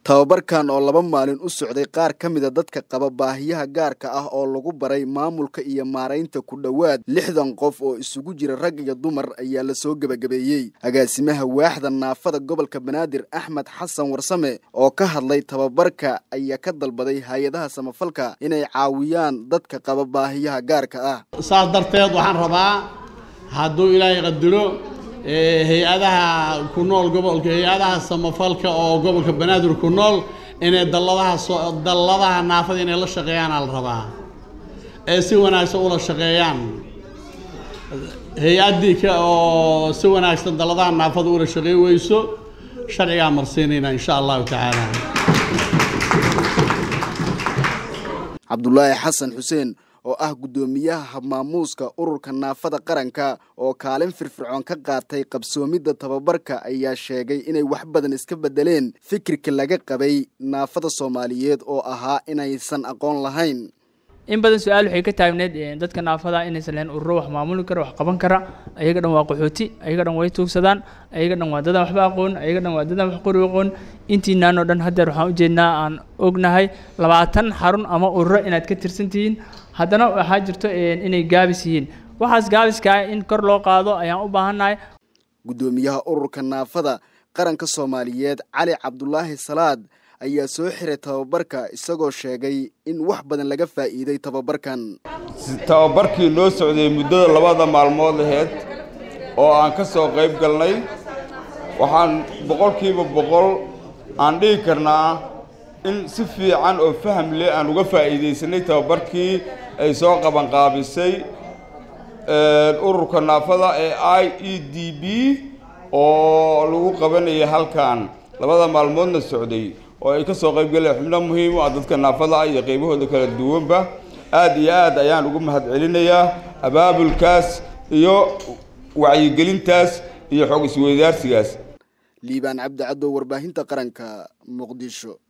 tababarkan oo laba maalin u socday qaar ka mida dadka qaba baahiyaha gaarka ah oo lagu baray maamulka iyo maaraynta ku dhowaad lixdan qof oo isugu jira rag iyo dumar ayaa lasoo gebagabeeyey agaasimaha waaxda naafada gobolka banaadir axmed xasan warsame oo ka hadlay tababarka ayaa ka dalbaday hay-adaha samafalka inay caawiyaan dadka qaba baahiyaha gaarka ah saas darteed waxaan rabaa hadduu ilaahay qadiro hay-adaha ku nool gobolka hay-adaha samafalka oo gobolka banaadir ku nool inay dalladaha dalladaha naafada inay la shaqeeyaana la rabaa ee si wanaagsan ula shaqeeyaan hay-addii ka oo si wanaagsan dalladaha naafada ula shaqeey weyso sharcigaa marsiinayna insha allahu tacaala cabdulaahi xasan xuseen oo ah guddoomiyaha habmaamuuska ururka naafada qaranka oo kaalin firfircoon ka qaatay qabsoomidda tababarka ayaa sheegay inay wax badan iska beddeleen fikirka laga qabay naafada soomaaliyeed oo ahaa inaysan aqoon lahayn in badan su-aal waxay ka taagneed dadka naafada inaysan lahayn ururo wax maamuli kara wax qaban kara ayaga dhan waa qaxooti ayaga dhan way tuugsadaan ayaga dhan waa dadaan waxba aqoon ayaga dhan waa dadaan wax qori aqoon intiinaan oo dhan haddeer waxaan ujeednaa aan ognahay labaatan xarun ama ururo inaad ka tirsan tihiin haddana waxaa jirto inay gaabis yihiin waxaas gaabiskaa in kor loo qaado ayaan u baahannahay guddoomiyaha ururka naafada qaranka soomaaliyeed cali cabdulaahi salaad ayaa soo xiray tababarka isagoo sheegay in wax badan laga faa'iiday tababarkan tababarkii noo socday muddada labada maalmood aheyd oo aan ka soo qayb galnay waxaan boqolkiiba boqol aan dhihi karnaa in si fiican oo faham leh aan uga faa'iidaysanay tababarkii ay soo qabanqaabisay ururka naafada ee i e d b oo lagu qabanaya halkan labada maalmoodna socday oo ay ka soo qayb galeen xubno muhiim u ah dadka naafada ah iyo qaybahooda kala duwanba aad iyo aad ayaan ugu mahad celinayaa abaabulkaas iyo wacyigelintaas iyo xog isweydaarsigaas liibaan cabdi caddow warbaahinta qaranka muqdisho